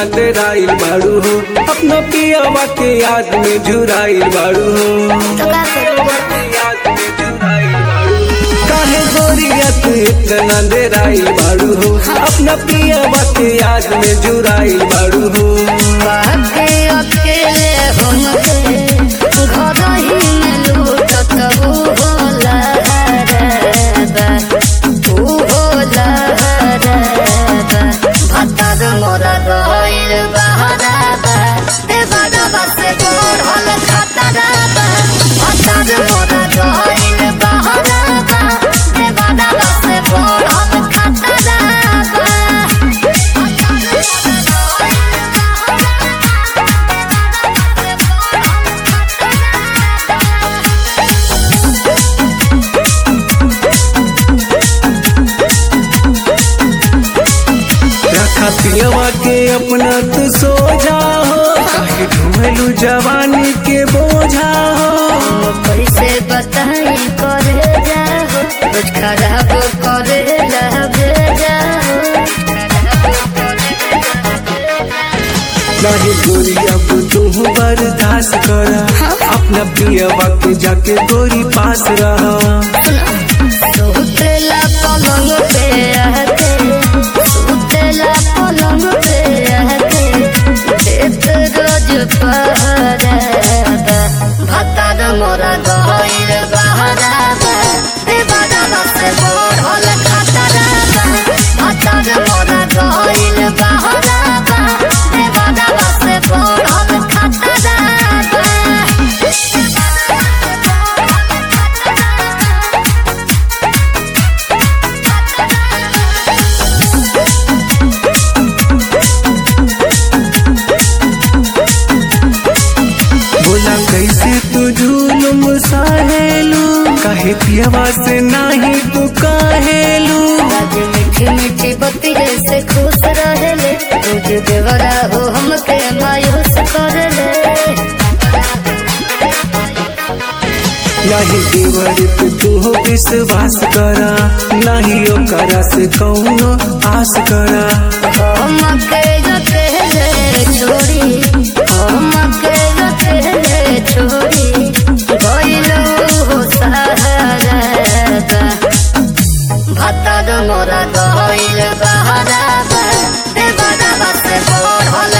डेराइल बाड़ू हो अपना पियावा के याद में झुराइल बाड़ू हो तो का करूँ याद में झुराइल बाड़ू हो। काहे गोरिया तू इतना डेराइल बाड़ू हो अपना पियावा के याद में झुराइल बाड़ू हो बाके अकेले हमके घर ही में लूटत ऊ होला रे ऊ होला रे भत्तर मोरा गइल बहराबा देवरबा से बढ़ल खतराबा भत्तर मोरा गइल बहराबा देवरबा से बढ़ल खतराबा रखा पियवा के अपना तू सोझा हो काहे ढूंढलू जवानी के बोझा हो कैसे बताई करे जाओ कुछ खराब करे लगे जाओ नहीं गोरी अब तू बर्दाश्त करा अपना पियवा के जाके गोरी पास रहा सुतेला पलंग पे आके सुतेला पलंग पे आके देत रोज पहराबा भत्तर मोरा गइल बहराबा देवरबा से बढ़ल खतराबा भत्तर मोरा गइल बहराबा देवरबा से बढ़ल खतराबा बोला कैसे तू जुलुम सहेलू काहे पियवा से नहीं तू कहेलू आज मीठी मीठी बत्ती से खुश रहेले रोज देवरा हो हमके मायूस करेले नहीं देवर पे तू विश्वास करा नहीं ओकरा से कौनो आस करा हमके अकेले छोड़ी हमके अकेले छोड़ी गइलो हो सहारा भत्तर मोरा गइल बहराबा देवरा से बढ़ल